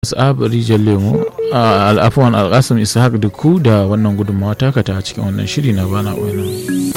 Abari Lemo a al'afuwan alƙasim Ishaq da ku da wannan gudunmawa taka ta cikin wannan shiri na bana wani.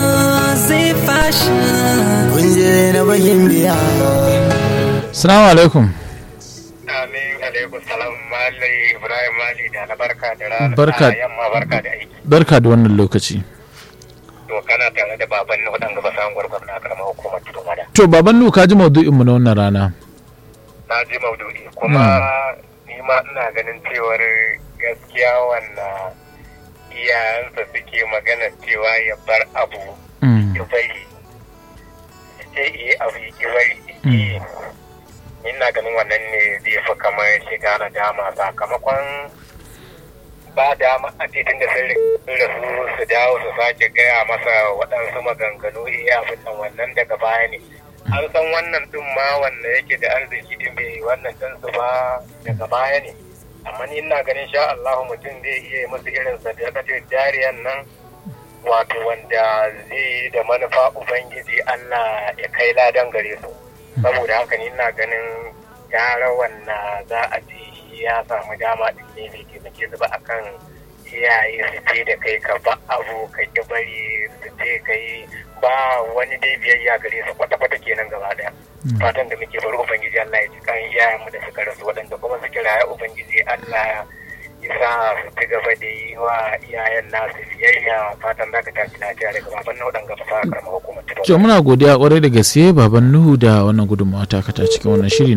Salamu alaikum. Amin alaikum salam Malai Ibrahim Mali da na barka da rana. Barka. Yamma barka da aiki. Barka da wannan lokaci. To kana tare da baban na waɗanda ba samun gwargwar na karamar hukumar tudun wada. To baban nu ka ji maudu'inmu na wannan rana. Na ji maudu'i kuma ni ma ina ganin cewar gaskiya wannan iyayensa suke magana cewa ya bar abu Mm. ya bari. Sai iya abu ya ki bari. Mm. ina ganin wannan ne zai fi kamar shiga na dama sakamakon ba dama a titin da sun rasu su dawo su sake gaya masa waɗansu maganganu iya fitan wannan daga baya ne an san wannan ɗin ma wanda yake da arziki din bai wannan ɗinsu ba daga baya ne amma ni ina ganin sha Allah mutum zai iya yi musu irin sadakatar jariyan nan wato wanda zai yi da manufa ubangiji Allah ya kai ladan gare su saboda haka ni ina ganin gara wannan za a ce shi ya samu dama din ne bai taimake su ba akan iyaye su ce da kai ka ba abu ka ki bari su ce kai ba wani dai biyayya gare su kwata-kwata kenan gaba daya fatan da muke bari ubangiji Allah ya ji kan iyayenmu da suka rasu waɗanda kuma su kira ya ubangiji Allah ya sa su ci gaba da yi wa iyayen nasu biyayya fatan za ka tashi lafiya daga baban na waɗanda ba sa karamar hukumar To muna godiya kwarai da gaske baban Nuhu da wannan gudunmawa taka ta cikin wannan shiri